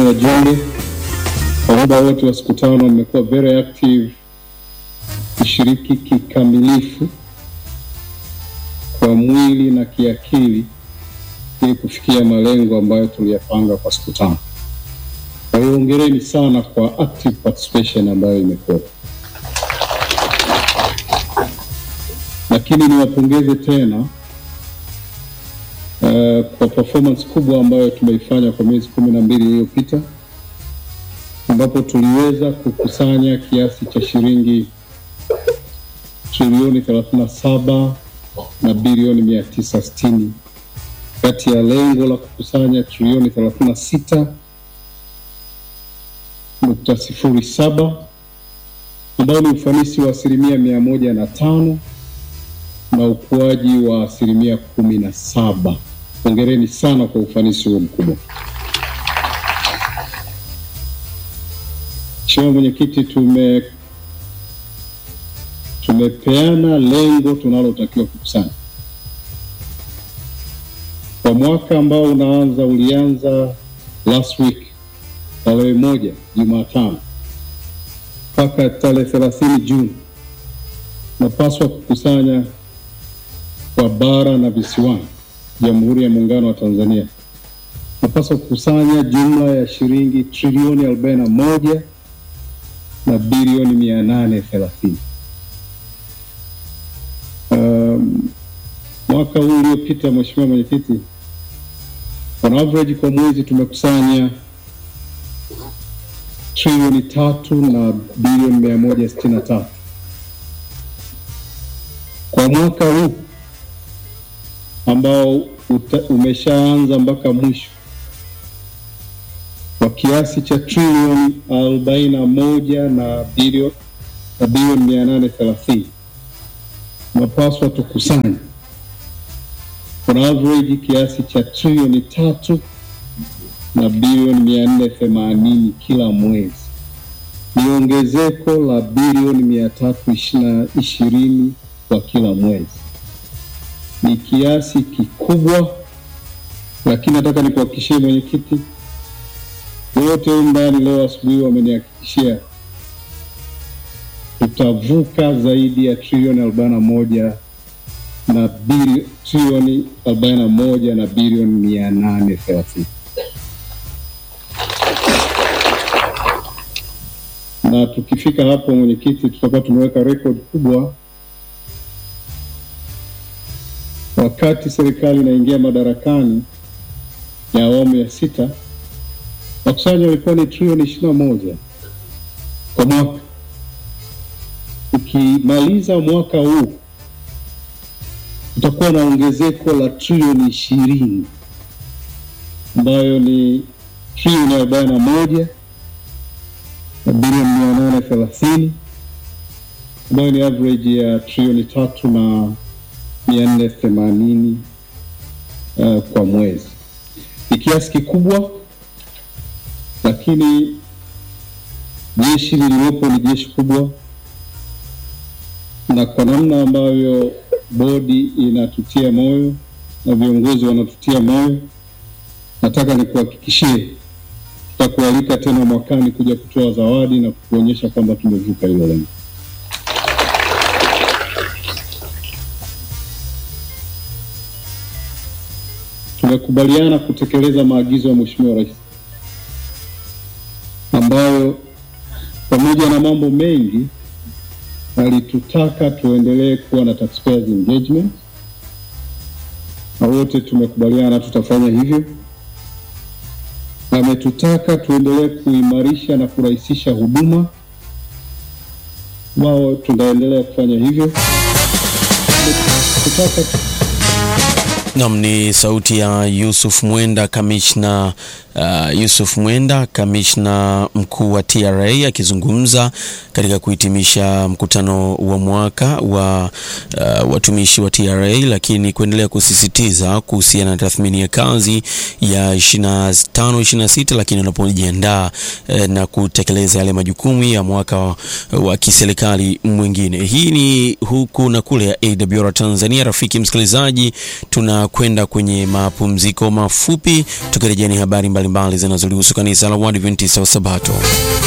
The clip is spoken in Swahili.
wajumbe, kwa muda wote wa siku tano mmekuwa very active kushiriki kikamilifu kwa mwili na kiakili ili kufikia malengo ambayo tuliyapanga kwa siku tano. Kwa hiyo hongereni sana kwa active participation ambayo imekuwa, lakini niwapongeze tena uh, kwa performance kubwa ambayo tumeifanya kwa miezi kumi na mbili iliyopita ambapo tuliweza kukusanya kiasi cha shilingi trilioni 37 na bilioni 960 kati ya lengo la kukusanya trilioni 36 nukta sifuri saba ambao ni ufanisi wa asilimia mia moja na tano na ukuaji wa asilimia kumi na saba. Hongereni sana kwa ufanisi huo mkubwa. Mheshimiwa Mwenyekiti, tume tumepeana lengo tunalotakiwa kukusanya kwa mwaka ambao unaanza, ulianza last week tarehe moja Jumatano mpaka tarehe thelathini Juni, napaswa kukusanya kwa bara na visiwani Jamhuri ya Muungano wa Tanzania, napaswa kukusanya jumla ya shilingi trilioni arobaini na moja na bilioni mia nane thelathini. Um, mwaka huu uliopita, Mheshimiwa Mwenyekiti, on average kwa mwezi tumekusanya trilioni tatu na bilioni mia moja sitini na tatu. Kwa mwaka huu ambao uta, umeshaanza mpaka mwisho kwa kiasi cha trilioni arobaini na moja na bilioni na bilioni mia nane thelathini tunapaswa tukusanye on average kiasi cha trilioni tatu na bilioni mia nne themanini kila mwezi. Ni ongezeko la bilioni mia tatu ishirini kwa kila mwezi. Ni kiasi kikubwa, lakini nataka nikuhakikishie mwenyekiti, wote humu ndani leo asubuhi wamenihakikishia tutavuka zaidi ya trilioni arobaini na moja na trilioni arobaini na moja na bilioni mia nane thelathini. na tukifika hapo mwenyekiti, tutakuwa tumeweka rekodi kubwa. Wakati serikali inaingia madarakani ya awamu ya sita, makusanyo yalikuwa ni trilioni ishirini na moja kwa mwaka. Ukimaliza mwaka huu tutakuwa na ongezeko la trilioni ishirini ambayo ni trilioni arobaini na moja na bilioni mia nane thelathini ambayo ni average ya trilioni tatu na mia nne themanini uh, kwa mwezi. Ni kiasi kikubwa, lakini jeshi lililopo ni jeshi kubwa, na kwa namna ambavyo bodi inatutia moyo na viongozi wanatutia moyo, nataka nikuhakikishie tutakualika tena mwakani kuja kutoa zawadi na kuonyesha kwamba tumevuka hilo lengo. Tumekubaliana kutekeleza maagizo ya Mheshimiwa Rais ambayo pamoja na mambo mengi alitutaka tuendelee kuwa na taxpayers engagement, na wote tumekubaliana tutafanya hivyo. Ametutaka tuendelee kuimarisha na kurahisisha huduma, wao tunaendelea kufanya hivyo. Tutaka Nam ni sauti ya Yusuf Mwenda, kamishna uh, Yusuf Mwenda, kamishna mkuu wa TRA akizungumza katika kuhitimisha mkutano wa mwaka wa uh, watumishi wa TRA, lakini kuendelea kusisitiza kuhusiana na tathmini ya kazi ya 25 26, lakini wanapojiandaa uh, na kutekeleza yale majukumu ya mwaka wa, wa kiserikali mwingine. Hii ni huku na kule ya AWR Tanzania. Rafiki msikilizaji, tuna tunakwenda kwenye mapumziko mafupi, tukirejea ni habari mbalimbali zinazolihusu kanisa la Waadventista wa Sabato.